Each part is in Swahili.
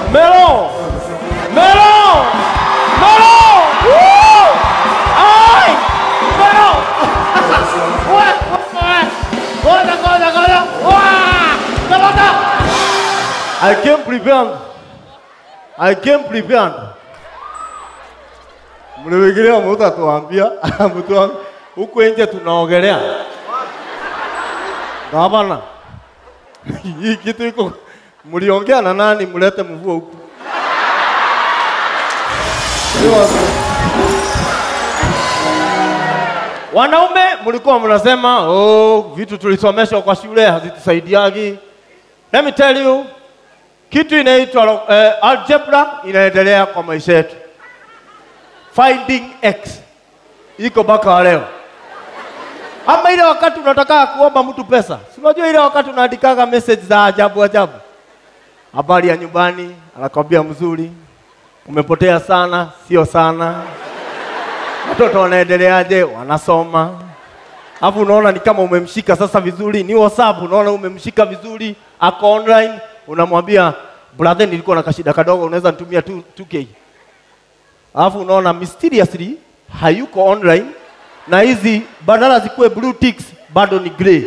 Melo! Melo! Melo! Woo! Ai! Melo! Wewe, wewe. Ngoja, ngoja, ngoja. Wah! Melota! I came prepared. I came prepared. Mliwigilia mutatuambia mtu huku nje tunaogelea. Gavana. Hii kitu iko mliongea na nani mlete mvua huku? Wanaume mlikuwa mnasema oh, vitu tulisomeshwa kwa shule hazitusaidiagi. Let me tell you, kitu inaitwa eh, algebra inaendelea kwa maisha yetu. Finding x iko mpaka wa leo. Ama ile wakati unataka kuomba mtu pesa, si unajua ile wakati unaandikaga message za ajabu ajabu, habari ya nyumbani, anakwambia mzuri, umepotea sana, sio sana, watoto wanaendeleaje, wanasoma. Alafu unaona ni kama umemshika sasa vizuri, ni WhatsApp, unaona umemshika vizuri, ako online, unamwambia brother, nilikuwa na kashida kadogo, unaweza nitumia 2 2k. Alafu unaona mysteriously hayuko online na hizi badala zikuwe blue ticks bado ni grey.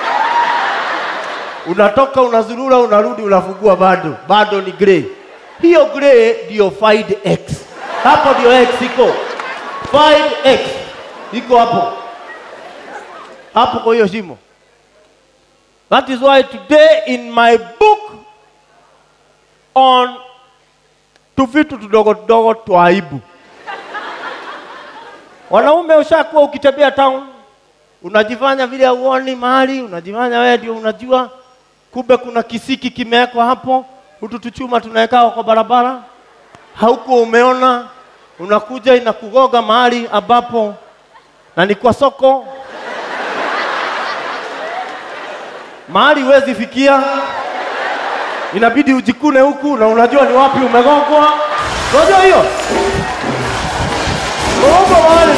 Unatoka unazurura, unarudi, unafungua, bado bado ni grey. Hiyo grey ndio find x, hapo ndio x iko. Find x iko hapo hapo kwa hiyo shimo. That is why today in my book on tu vitu tudogo tudogo twa aibu Wanaume ushakuwa ukitembea town, unajifanya vile uoni mahali, unajifanya wewe ndio unajua, kumbe kuna kisiki kimewekwa hapo, hutu tuchuma tunaweka kwa barabara, haukuwa umeona, unakuja inakugoga mahali ambapo na ni kwa soko, mahali huwezi fikia, inabidi ujikune huku na unajua ni wapi umegongwa. Unajua hiyo Uko mahali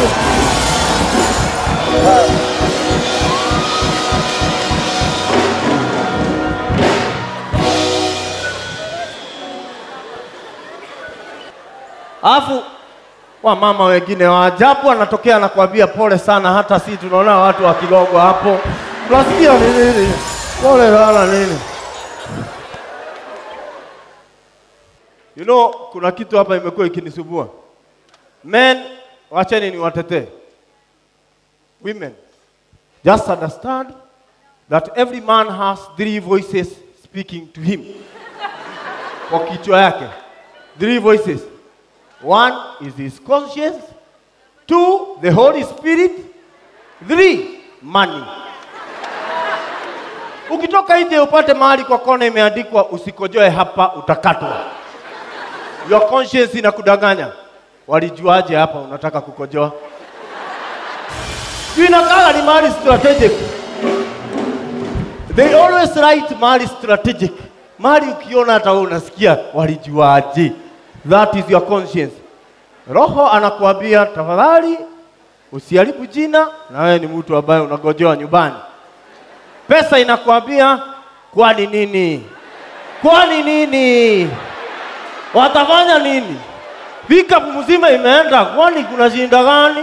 Alafu wa mama wengine wa ajabu anatokea anakuambia pole sana, hata si tunaona watu wa Kigogo hapo, tunasikia ni nini, pole sana nini. You know, kuna kitu hapa imekuwa ikinisumbua. Men, wacheni ni watetee. Women, just understand that every man has three voices speaking to him. Kwa kichwa yake. Three voices. One is his conscience. Two, the Holy Spirit. Three, money. Ukitoka nje upate mahali kwa kona imeandikwa usikojoe hapa utakatwa. Your conscience inakudanganya. Walijuaje hapa unataka kukojoa? Juu inakaa ni mahali strategic. They always write mahali strategic. Mahali ukiona hata wewe unasikia walijuaje? That is your conscience. Roho anakuambia tafadhali usiharibu jina na wewe ni mtu ambaye unagojoa nyumbani. Pesa inakuambia kwani nini? Kwani nini? Watafanya nini? Pickup mzima imeenda, kwani kuna shinda gani?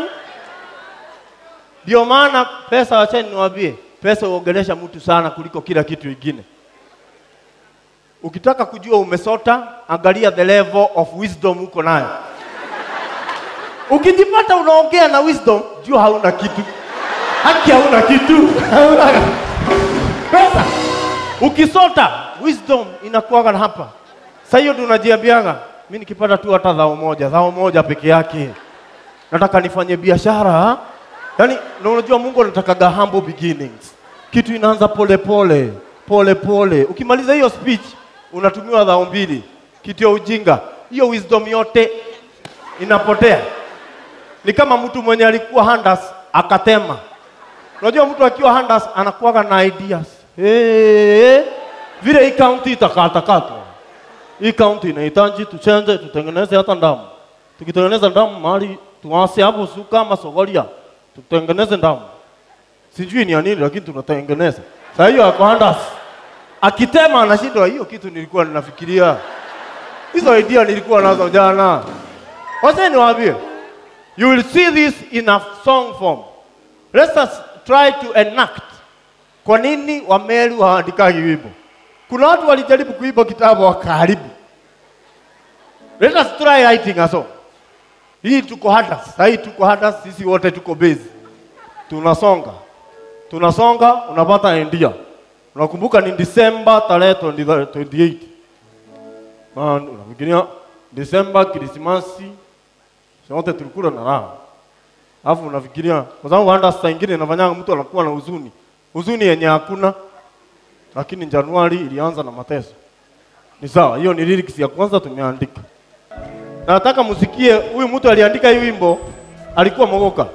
Ndio maana pesa, wacheni niwaambie, pesa huongelesha mtu sana kuliko kila kitu kingine. Ukitaka kujua umesota, angalia the level of wisdom uko nayo. Ukijipata unaongea na wisdom, jua hauna kitu. Haki hauna kitu. Hauna pesa. Ukisota, wisdom inakuwaga hapa. Sasa hiyo ndio unajiambiaga, mimi nikipata tu hata dhao moja, dhao moja peke yake, nataka nifanye biashara. Yaani, na unajua Mungu anatakaga humble beginnings. Kitu inaanza pole pole, pole pole. Ukimaliza hiyo speech, unatumiwa dhao mbili, kitu ya ujinga. Hiyo wisdom yote inapotea. Ni kama mtu mwenye alikuwa handas akatema. Unajua mtu akiwa handas anakuwaga na ideas. Hey, vile hii kaunti itakatakatwa hii kaunti inahitaji tuchenje, tutengeneze hata damu. Tukitengeneza damu mahali tuwase hapo suka ama sogoria, tutengeneze damu. Sijui ni ya nini, lakini tunatengeneza. Sasa hiyo ako handas akitema anashindwa, hiyo kitu nilikuwa ninafikiria. Hizo idea nilikuwa nazo jana. Wacha niwaambie. You will see this in a song form. Let us try to enact. Kwa nini Wameru hawaandikagi wimbo? Kuna watu walijaribu kuimba kitabu wakaharibu. Let us try writing a song. Hii tuko hata, sasa hii tuko hata, sisi wote tuko busy. Tunasonga. Tunasonga, unapata India. Unakumbuka ni Disemba tarehe 20 28. Man, unafikiria Disemba Krismasi sote tulikula na raha. Alafu unafikiria kwa sababu hata saa ingine inafanyanga mtu anakuwa na huzuni. Huzuni yenye hakuna lakini Januari ilianza na mateso. Ni sawa, hiyo ni lyrics ya kwanza tumeandika. Na nataka musikie huyu mtu aliandika hii wimbo alikuwa mogoka.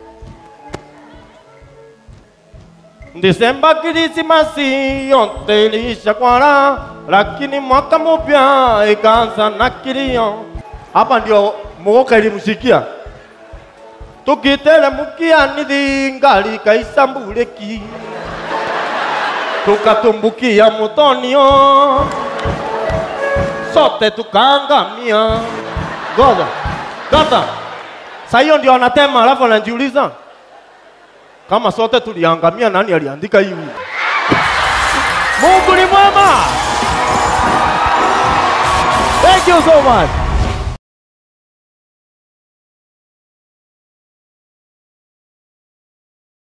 Disemba Krismasi yote iliisha kwa raha, lakini mwaka mpya ikaanza na kilio. Hapa ndio mogoka ilimshikia. Tukiteremkia nithingali kaisambuleki, tukatumbukia mutonio, sote tukaangamia. Ngoja kata, saa hiyo ndio anatema, alafu anajiuliza kama sote tuliangamia, nani aliandika hii wimbo? Mungu ni mwema. Thank you so much.